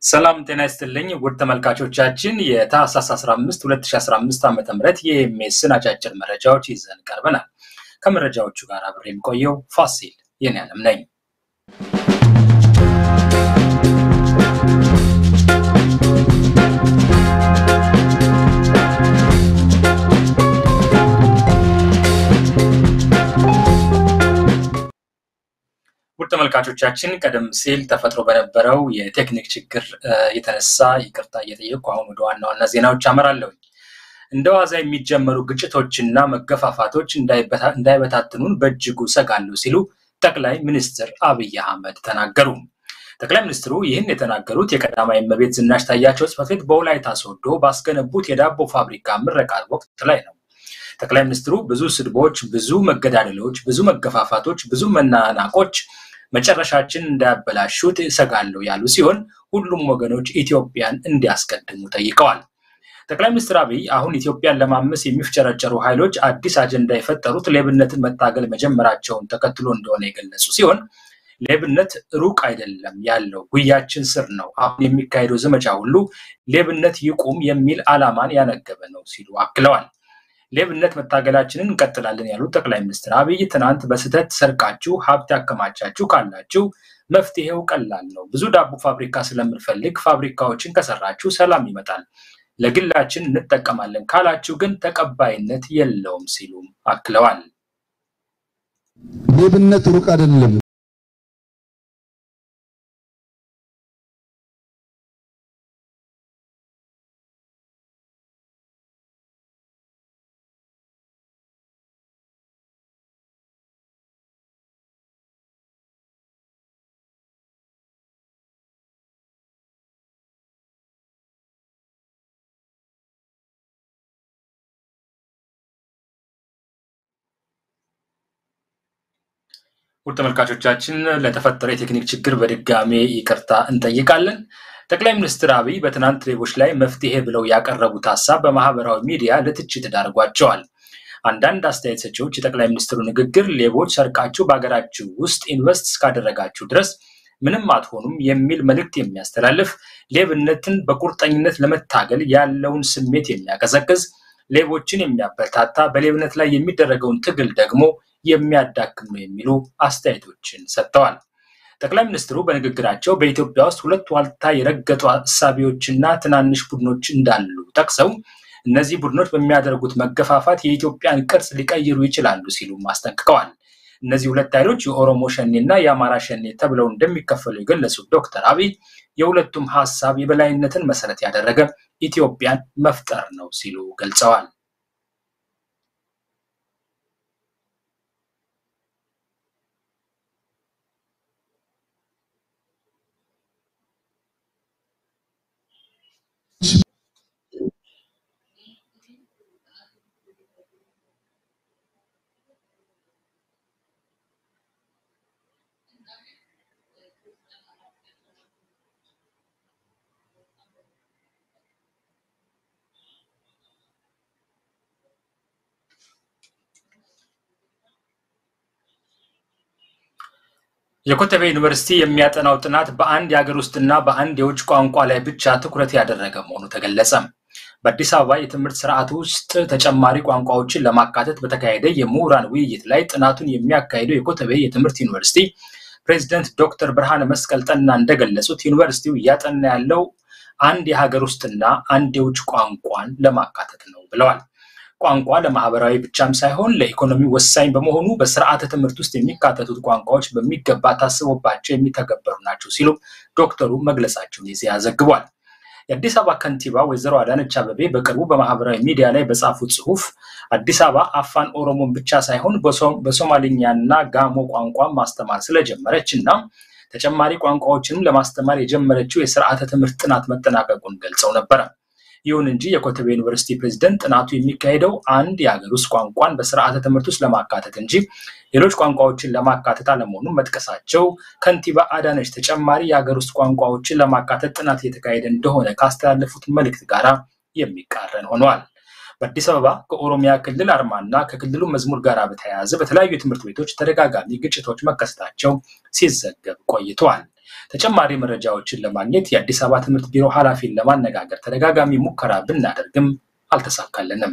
ሰላም ጤና ይስጥልኝ ውድ ተመልካቾቻችን የታህሳስ 15 2015 ዓ ም የኤምኤስን አጫጭር መረጃዎች ይዘን ቀርበናል። ከመረጃዎቹ ጋር አብሬ የሚቆየው ፋሲል የኔ ዓለም ነኝ። ውድ ተመልካቾቻችን ቀደም ሲል ተፈጥሮ በነበረው የቴክኒክ ችግር የተነሳ ይቅርታ እየጠየቅኩ አሁን ወደ ዋና ዋና ዜናዎች አመራለሁ። እንደ ዋዛ የሚጀመሩ ግጭቶችና መገፋፋቶች እንዳይበታትኑን በእጅጉ ሰጋለሁ ሲሉ ጠቅላይ ሚኒስትር አብይ አህመድ ተናገሩ። ጠቅላይ ሚኒስትሩ ይህን የተናገሩት የቀዳማዊ እመቤት ዝናሽ ታያቸው ጽሕፈት ቤት በወላይታ ሶዶ ባስገነቡት የዳቦ ፋብሪካ ምረቃ ወቅት ላይ ነው። ጠቅላይ ሚኒስትሩ ብዙ ስድቦች፣ ብዙ መገዳደሎች፣ ብዙ መገፋፋቶች፣ ብዙ መናናቆች መጨረሻችን እንዳያበላሹት እሰጋለሁ ያሉ ሲሆን ሁሉም ወገኖች ኢትዮጵያን እንዲያስቀድሙ ጠይቀዋል። ጠቅላይ ሚኒስትር አብይ አሁን ኢትዮጵያን ለማመስ የሚፍጨረጨሩ ኃይሎች አዲስ አጀንዳ የፈጠሩት ሌብነትን መታገል መጀመራቸውን ተከትሎ እንደሆነ የገለጹ ሲሆን ሌብነት ሩቅ አይደለም ያለው ጉያችን ስር ነው። አሁን የሚካሄደው ዘመቻ ሁሉ ሌብነት ይቁም የሚል ዓላማን ያነገበ ነው ሲሉ አክለዋል። ሌብነት መታገላችንን እንቀጥላለን ያሉት ጠቅላይ ሚኒስትር አብይ ትናንት በስህተት ሰርቃችሁ ሀብት ያከማቻችሁ ካላችሁ መፍትሄው ቀላል ነው። ብዙ ዳቦ ፋብሪካ ስለምንፈልግ ፋብሪካዎችን ከሰራችሁ ሰላም ይመጣል። ለግላችን እንጠቀማለን ካላችሁ ግን ተቀባይነት የለውም ሲሉም አክለዋል። ሌብነት ሩቅ አይደለም። ውድ ተመልካቾቻችን ለተፈጠረ የቴክኒክ ችግር በድጋሜ ይቅርታ እንጠይቃለን። ጠቅላይ ሚኒስትር አብይ በትናንት ሌቦች ላይ መፍትሄ ብለው ያቀረቡት ሀሳብ በማህበራዊ ሚዲያ ለትችት ዳርጓቸዋል። አንዳንድ አስተያየት ሰጪዎች የጠቅላይ ሚኒስትሩ ንግግር ሌቦች ሰርቃችሁ በሀገራችሁ ውስጥ ኢንቨስት እስካደረጋችሁ ድረስ ምንም አትሆኑም የሚል መልእክት የሚያስተላልፍ ሌብነትን በቁርጠኝነት ለመታገል ያለውን ስሜት የሚያቀዘቅዝ ሌቦችን የሚያበረታታ በሌብነት ላይ የሚደረገውን ትግል ደግሞ የሚያዳክም ነው የሚሉ አስተያየቶችን ሰጥተዋል። ጠቅላይ ሚኒስትሩ በንግግራቸው በኢትዮጵያ ውስጥ ሁለት ዋልታ የረገጡ እሳቤዎችና ትናንሽ ቡድኖች እንዳሉ ጠቅሰው እነዚህ ቡድኖች በሚያደርጉት መገፋፋት የኢትዮጵያን ቅርጽ ሊቀይሩ ይችላሉ ሲሉም አስጠንቅቀዋል። እነዚህ ሁለት ኃይሎች የኦሮሞ ሸኔ እና የአማራ ሸኔ ተብለው እንደሚከፈሉ የገለጹት ዶክተር አብይ የሁለቱም ሀሳብ የበላይነትን መሰረት ያደረገ ኢትዮጵያን መፍጠር ነው ሲሉ ገልጸዋል። የኮተቤ ዩኒቨርሲቲ የሚያጠናው ጥናት በአንድ የሀገር ውስጥና በአንድ የውጭ ቋንቋ ላይ ብቻ ትኩረት ያደረገ መሆኑ ተገለጸ። በአዲስ አበባ የትምህርት ስርዓት ውስጥ ተጨማሪ ቋንቋዎችን ለማካተት በተካሄደ የምሁራን ውይይት ላይ ጥናቱን የሚያካሂደው የኮተቤ የትምህርት ዩኒቨርሲቲ ፕሬዚደንት ዶክተር ብርሃነ መስቀል ጠና እንደገለጹት ዩኒቨርሲቲው እያጠና ያለው አንድ የሀገር ውስጥና አንድ የውጭ ቋንቋን ለማካተት ነው ብለዋል። ቋንቋ ለማህበራዊ ብቻም ሳይሆን ለኢኮኖሚ ወሳኝ በመሆኑ በስርዓተ ትምህርት ውስጥ የሚካተቱት ቋንቋዎች በሚገባ ታስቦባቸው የሚተገበሩ ናቸው ሲሉ ዶክተሩ መግለጻቸውን ኢዜአ ዘግቧል። የአዲስ አበባ ከንቲባ ወይዘሮ አዳነች አበቤ በቅርቡ በማህበራዊ ሚዲያ ላይ በጻፉት ጽሁፍ አዲስ አበባ አፋን ኦሮሞን ብቻ ሳይሆን በሶማሊኛና ጋሞ ቋንቋ ማስተማር ስለጀመረች እና ተጨማሪ ቋንቋዎችንም ለማስተማር የጀመረችው የስርዓተ ትምህርት ጥናት መጠናቀቁን ገልጸው ነበረ። ይሁን እንጂ የኮተቤ ዩኒቨርሲቲ ፕሬዝደንት ጥናቱ የሚካሄደው አንድ የሀገር ውስጥ ቋንቋን በስርዓተ ትምህርት ውስጥ ለማካተት እንጂ ሌሎች ቋንቋዎችን ለማካተት አለመሆኑን መጥቀሳቸው ከንቲባ አዳነች ተጨማሪ የሀገር ውስጥ ቋንቋዎችን ለማካተት ጥናት እየተካሄደ እንደሆነ ካስተላለፉት መልእክት ጋር የሚቃረን ሆኗል። በአዲስ አበባ ከኦሮሚያ ክልል አርማና ከክልሉ መዝሙር ጋር በተያያዘ በተለያዩ ትምህርት ቤቶች ተደጋጋሚ ግጭቶች መከሰታቸው ሲዘገብ ቆይተዋል። ተጨማሪ መረጃዎችን ለማግኘት የአዲስ አበባ ትምህርት ቢሮ ኃላፊን ለማነጋገር ተደጋጋሚ ሙከራ ብናደርግም አልተሳካልንም።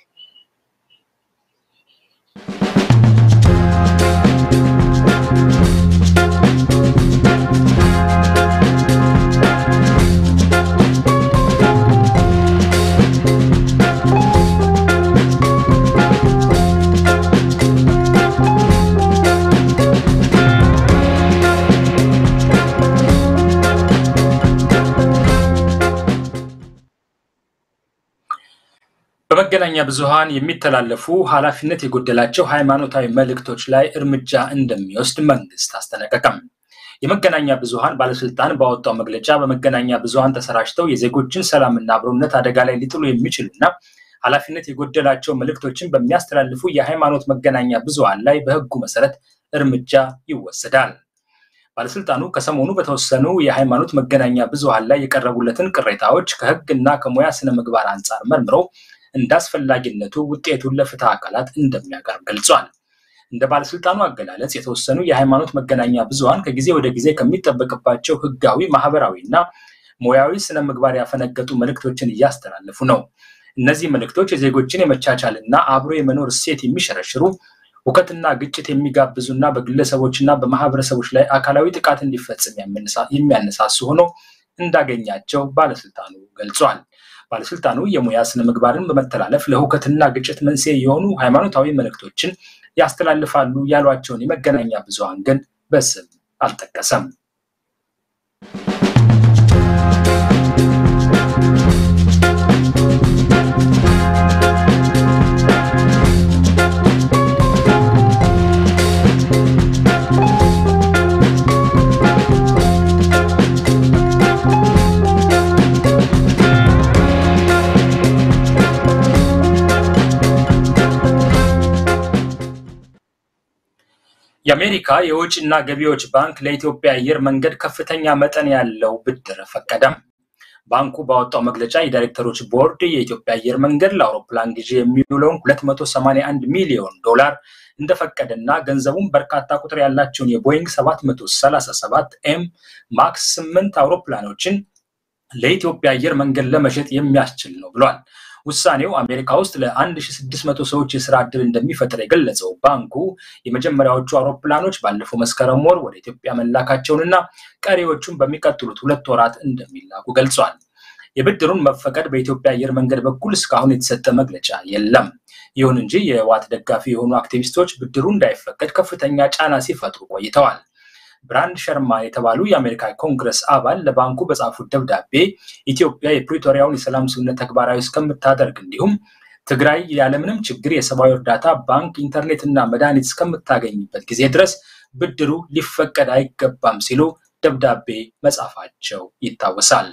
በመገናኛ ብዙሃን የሚተላለፉ ኃላፊነት የጎደላቸው ሃይማኖታዊ መልእክቶች ላይ እርምጃ እንደሚወስድ መንግስት አስጠነቀቀም። የመገናኛ ብዙሃን ባለስልጣን ባወጣው መግለጫ በመገናኛ ብዙሃን ተሰራጭተው የዜጎችን ሰላምና አብሮነት አደጋ ላይ ሊጥሉ የሚችሉና ኃላፊነት የጎደላቸው መልእክቶችን በሚያስተላልፉ የሃይማኖት መገናኛ ብዙሃን ላይ በህጉ መሰረት እርምጃ ይወሰዳል። ባለስልጣኑ ከሰሞኑ በተወሰኑ የሃይማኖት መገናኛ ብዙሃን ላይ የቀረቡለትን ቅሬታዎች ከህግ እና ከሙያ ስነ ምግባር አንጻር መርምሮ እንደ አስፈላጊነቱ ውጤቱን ለፍትህ አካላት እንደሚያቀርብ ገልጿል። እንደ ባለስልጣኑ አገላለጽ የተወሰኑ የሃይማኖት መገናኛ ብዙሃን ከጊዜ ወደ ጊዜ ከሚጠበቅባቸው ህጋዊ፣ ማህበራዊ እና ሙያዊ ስነ ምግባር ያፈነገጡ መልእክቶችን እያስተላለፉ ነው። እነዚህ መልእክቶች የዜጎችን የመቻቻል እና አብሮ የመኖር እሴት የሚሸረሽሩ ሁከትና ግጭት የሚጋብዙና በግለሰቦችና በማህበረሰቦች ላይ አካላዊ ጥቃት እንዲፈጽም የሚያነሳሱ ሆነው እንዳገኛቸው ባለስልጣኑ ገልጿል። ባለስልጣኑ የሙያ ስነ ምግባርን በመተላለፍ ለሁከትና ግጭት መንስኤ የሆኑ ሃይማኖታዊ መልእክቶችን ያስተላልፋሉ ያሏቸውን የመገናኛ ብዙሃን ግን በስም አልጠቀሰም። የአሜሪካ የውጭና ገቢዎች ባንክ ለኢትዮጵያ አየር መንገድ ከፍተኛ መጠን ያለው ብድር ፈቀደም። ባንኩ ባወጣው መግለጫ የዳይሬክተሮች ቦርድ የኢትዮጵያ አየር መንገድ ለአውሮፕላን ግዢ የሚውለውን 281 ሚሊዮን ዶላር እንደፈቀደና ገንዘቡም በርካታ ቁጥር ያላቸውን የቦይንግ 737 ኤም ማክስ 8 አውሮፕላኖችን ለኢትዮጵያ አየር መንገድ ለመሸጥ የሚያስችል ነው ብሏል። ውሳኔው አሜሪካ ውስጥ ለ1600 ሰዎች የስራ ዕድል እንደሚፈጥር የገለጸው ባንኩ የመጀመሪያዎቹ አውሮፕላኖች ባለፈው መስከረም ወር ወደ ኢትዮጵያ መላካቸውንና ቀሪዎቹን በሚቀጥሉት ሁለት ወራት እንደሚላኩ ገልጿል። የብድሩን መፈቀድ በኢትዮጵያ አየር መንገድ በኩል እስካሁን የተሰጠ መግለጫ የለም። ይሁን እንጂ የህወሓት ደጋፊ የሆኑ አክቲቪስቶች ብድሩ እንዳይፈቀድ ከፍተኛ ጫና ሲፈጥሩ ቆይተዋል። ብራንድ ሸርማ የተባሉ የአሜሪካ ኮንግረስ አባል ለባንኩ በጻፉት ደብዳቤ ኢትዮጵያ የፕሪቶሪያውን የሰላም ስምምነት ተግባራዊ እስከምታደርግ እንዲሁም ትግራይ ያለምንም ችግር የሰብአዊ እርዳታ፣ ባንክ፣ ኢንተርኔት እና መድኃኒት እስከምታገኝበት ጊዜ ድረስ ብድሩ ሊፈቀድ አይገባም ሲሉ ደብዳቤ መጻፋቸው ይታወሳል።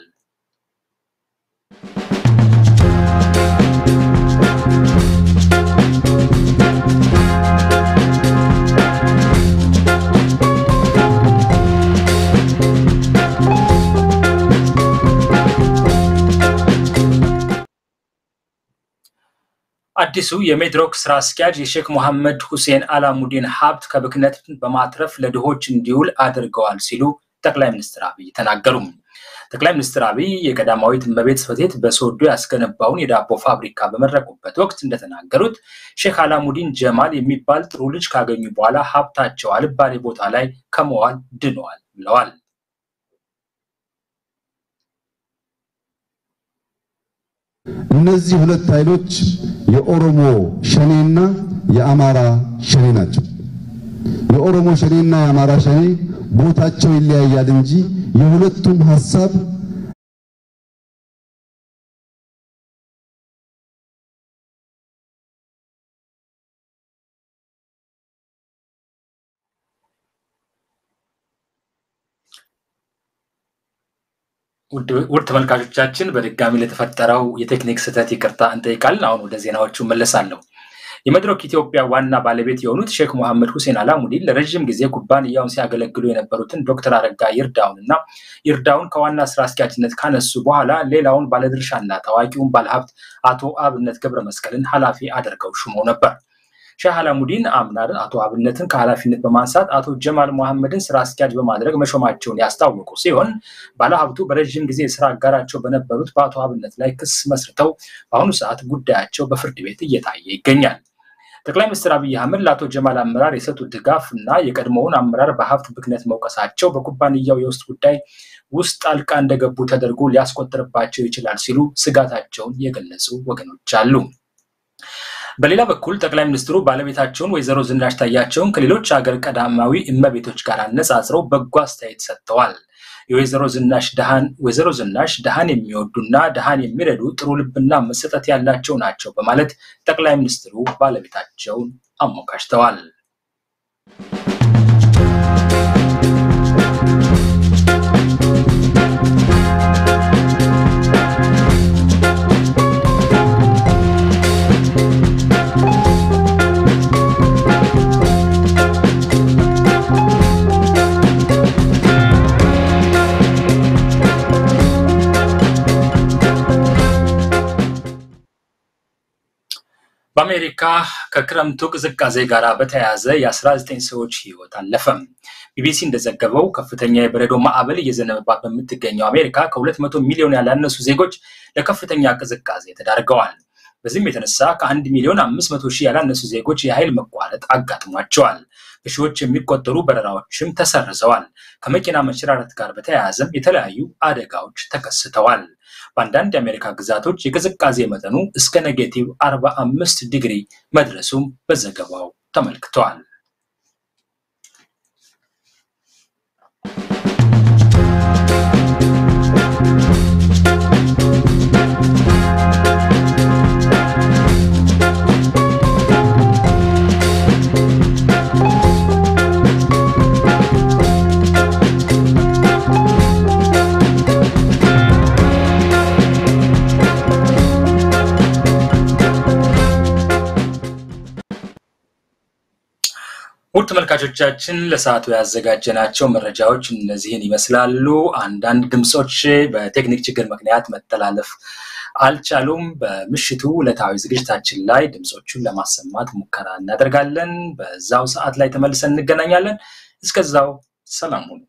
አዲሱ የሜድሮክ ስራ አስኪያጅ የሼክ መሐመድ ሁሴን አላሙዲን ሀብት ከብክነት በማትረፍ ለድሆች እንዲውል አድርገዋል ሲሉ ጠቅላይ ሚኒስትር አብይ ተናገሩ። ጠቅላይ ሚኒስትር አብይ የቀዳማዊት እመቤት ጽሕፈት ቤት በሶዶ ያስገነባውን የዳቦ ፋብሪካ በመረቁበት ወቅት እንደተናገሩት ሼክ አላሙዲን ጀማል የሚባል ጥሩ ልጅ ካገኙ በኋላ ሀብታቸው አልባሌ ቦታ ላይ ከመዋል ድነዋል ብለዋል። እነዚህ ሁለት ኃይሎች የኦሮሞ ሸኔና የአማራ ሸኔ ናቸው። የኦሮሞ ሸኔና የአማራ ሸኔ ቦታቸው ይለያያል እንጂ የሁለቱም ሀሳብ ውድ ተመልካቾቻችን በድጋሚ ለተፈጠረው የቴክኒክ ስህተት ይቅርታ እንጠይቃለን። አሁን ወደ ዜናዎቹ መለሳለሁ። የመድረክ ኢትዮጵያ ዋና ባለቤት የሆኑት ሼክ መሐመድ ሁሴን አላሙዲን ለረዥም ጊዜ ኩባንያውን ሲያገለግሉ የነበሩትን ዶክተር አረጋ ይርዳውን እና ይርዳውን ከዋና ስራ አስኪያጅነት ካነሱ በኋላ ሌላውን ባለድርሻና ታዋቂውን ባለሀብት አቶ አብነት ገብረ መስቀልን ኃላፊ አድርገው ሹመው ነበር። ሼህ አላሙዲን አምናር አቶ አብነትን ከኃላፊነት በማንሳት አቶ ጀማል መሐመድን ስራ አስኪያጅ በማድረግ መሾማቸውን ያስታወቁ ሲሆን ባለሀብቱ በረዥም ጊዜ የስራ አጋራቸው በነበሩት በአቶ አብነት ላይ ክስ መስርተው በአሁኑ ሰዓት ጉዳያቸው በፍርድ ቤት እየታየ ይገኛል። ጠቅላይ ሚኒስትር አብይ አህመድ ለአቶ ጀማል አመራር የሰጡት ድጋፍ እና የቀድሞውን አመራር በሀብት ብክነት መውቀሳቸው በኩባንያው የውስጥ ጉዳይ ውስጥ ጣልቃ እንደገቡ ተደርጎ ሊያስቆጥርባቸው ይችላል ሲሉ ስጋታቸውን የገለጹ ወገኖች አሉ። በሌላ በኩል ጠቅላይ ሚኒስትሩ ባለቤታቸውን ወይዘሮ ዝናሽ ታያቸውን ከሌሎች ሀገር ቀዳማዊ እመቤቶች ጋር አነጻጽረው በጎ አስተያየት ሰጥተዋል። የወይዘሮ ዝናሽ ድሃን ወይዘሮ ዝናሽ ድሃን የሚወዱና ድሃን የሚረዱ ጥሩ ልብና መሰጠት ያላቸው ናቸው በማለት ጠቅላይ ሚኒስትሩ ባለቤታቸውን አሞካሽተዋል። በአሜሪካ ከክረምቱ ቅዝቃዜ ጋር በተያያዘ የ19 ሰዎች ህይወት አለፈም። ቢቢሲ እንደዘገበው ከፍተኛ የበረዶ ማዕበል እየዘነበባት በምትገኘው አሜሪካ ከ200 ሚሊዮን ያላነሱ ዜጎች ለከፍተኛ ቅዝቃዜ ተዳርገዋል። በዚህም የተነሳ ከአንድ ሚሊዮን 500 ሺህ ያላነሱ ዜጎች የኃይል መቋረጥ አጋጥሟቸዋል። በሺዎች የሚቆጠሩ በረራዎችም ተሰርዘዋል። ከመኪና መሸራረት ጋር በተያያዘም የተለያዩ አደጋዎች ተከስተዋል። በአንዳንድ የአሜሪካ ግዛቶች የቅዝቃዜ መጠኑ እስከ ኔጌቲቭ 45 ዲግሪ መድረሱም በዘገባው ተመልክቷል። ውድ ተመልካቾቻችን ለሰዓቱ ያዘጋጀናቸው መረጃዎች እነዚህን ይመስላሉ። አንዳንድ ድምፆች በቴክኒክ ችግር ምክንያት መተላለፍ አልቻሉም። በምሽቱ ዕለታዊ ዝግጅታችን ላይ ድምፆቹን ለማሰማት ሙከራ እናደርጋለን። በዛው ሰዓት ላይ ተመልሰን እንገናኛለን። እስከዛው ሰላም ሁኑ።